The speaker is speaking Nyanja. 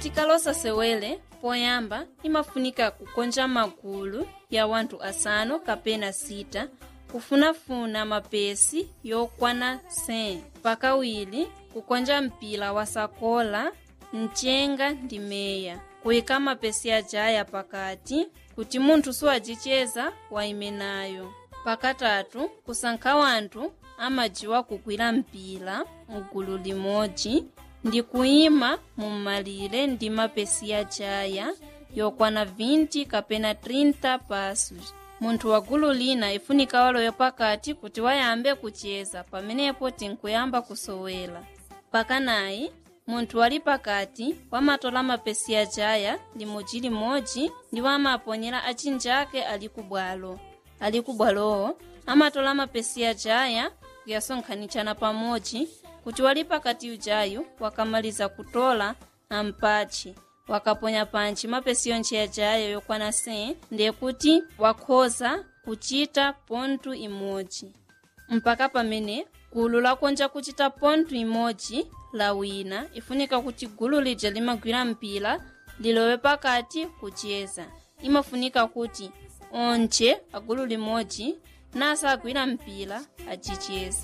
tikalosa sewele poyamba imafunika kukonja magulu ya wanthu asanu kapena sita kufunafuna mapesi yokwana 100 pakawiri kukonja mpira wa sakola mchenga ndi meya kuyika mapesi ajaya pakati kuti munthu siwajicheza waime nayo pakatatu kusankha wanthu amajiwa kugwira mpira mgulu limodzi ndi kuyima mum'malire ndi mapesi ajaya yokwana 20 kapena 30 pasos munthu wa gulu lina ifunika waloyo pakati kuti wayambe kucheza pamenepo tinkuyamba kusowela pakanayi munthu wali pakati wamatola mapesi ajaya limodzi-limodzi ndi wamaponyera achinjake ali kubwalo ali kubwalowo amatola mapesi ajaya kuyasonkhanitshana pamodzi kuti wali pakati ujayu wakamaliza kutola ampatche wakaponya pantchi mapesi yontche ajayo yokwana 100 ndekuti wakhoza kuchita pontu imodzi mpaka pamene gulu lakonja kuchita pontu imodzi la wina ifunika kuti gulu lija limagwira mpira lilowe pakati kucheza imafunika kuti onche agulu limodzi nasa agwira mpira achicheza